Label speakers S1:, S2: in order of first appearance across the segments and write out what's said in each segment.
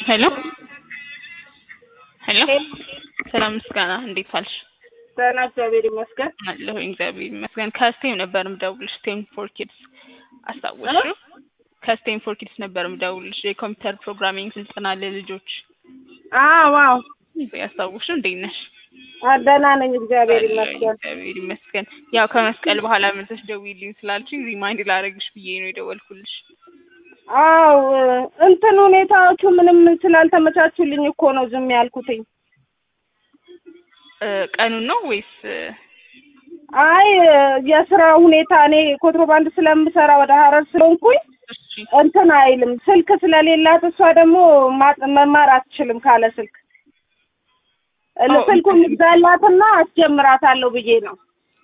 S1: ሄሎ ሄሎ ሰላም ምስጋና እንዴት ዋልሽ?
S2: ደህና እግዚአብሔር ይመስገን።
S1: አለሁ እግዚአብሔር ይመስገን። ከስቴም ነበር ምደውልሽ ስቴም ፎር ኪድስ አስታወስሽው? ከስቴም ፎር ኪድስ ነበር ምደውልሽ የኮምፒውተር ፕሮግራሚንግ ስልጠና ለልጆች
S2: አዎ አዎ፣
S1: ያስታወስሽው? እንዴት ነሽ?
S2: አ- ደህና ነኝ እግዚአብሔር
S1: አለሁ
S2: ይመስገን።
S1: እግዚአብሔር ይመስገን። ያው ከመስቀል በኋላ መልሰሽ ደውዪልኝ ስላልሽኝ ሪማይንድ ላደርግሽ ብዬ ነው የደወልኩልሽ።
S2: አዎ እንትን ሁኔታዎቹ ምንም ስላልተመቻቹልኝ እኮ ነው ዝም ያልኩትኝ።
S1: እ፣ ቀኑን ነው ወይስ እ፣
S2: አይ የስራ ሁኔታ እኔ ኮንትሮባንድ ስለምሰራ ወደ ሀረር ስለሆንኩኝ
S1: እሺ
S2: እንትን አይልም። ስልክ ስለሌላት እሷ ደግሞ ማ- መማር አትችልም ካለ ስልክ እ-
S1: አዎ፣
S2: ስልኩን
S1: እንትን-
S2: ይግዛላትና አስጀምራታለሁ ብዬ ነው።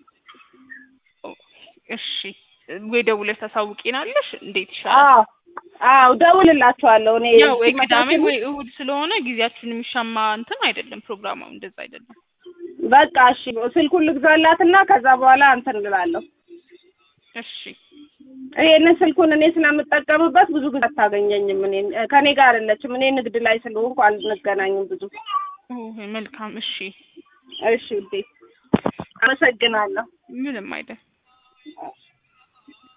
S1: እሺ ወይ ደውለሽ ታሳውቂናለሽ? እንዴት ይሻላል?
S2: አዎ አዎ፣ ደውልላችኋለሁ እኔ
S1: ያው ወይ ቅዳሜ
S2: ሲመቻችልኝ።
S1: ወይ እሁድ ስለሆነ ጊዜያችን የሚሻማ እንትን አይደለም ፕሮግራሙ እንደዛ አይደለም።
S2: በቃ እሺ፣ ስልኩን ልግዛላትና ከዛ በኋላ እንትን እላለሁ።
S1: እሺ
S2: ይሄንን ስልኩን እኔ ስለምጠቀምበት ብዙ ጊዜ አታገኘኝም። እኔ ከኔ ጋር አይደለችም። እኔ ንግድ ላይ ስለሆንኩ አንገናኝም ብዙ።
S1: ኦ መልካም። እሺ
S2: እሺ ውዴ፣ አመሰግናለሁ።
S1: ምንም አይደል።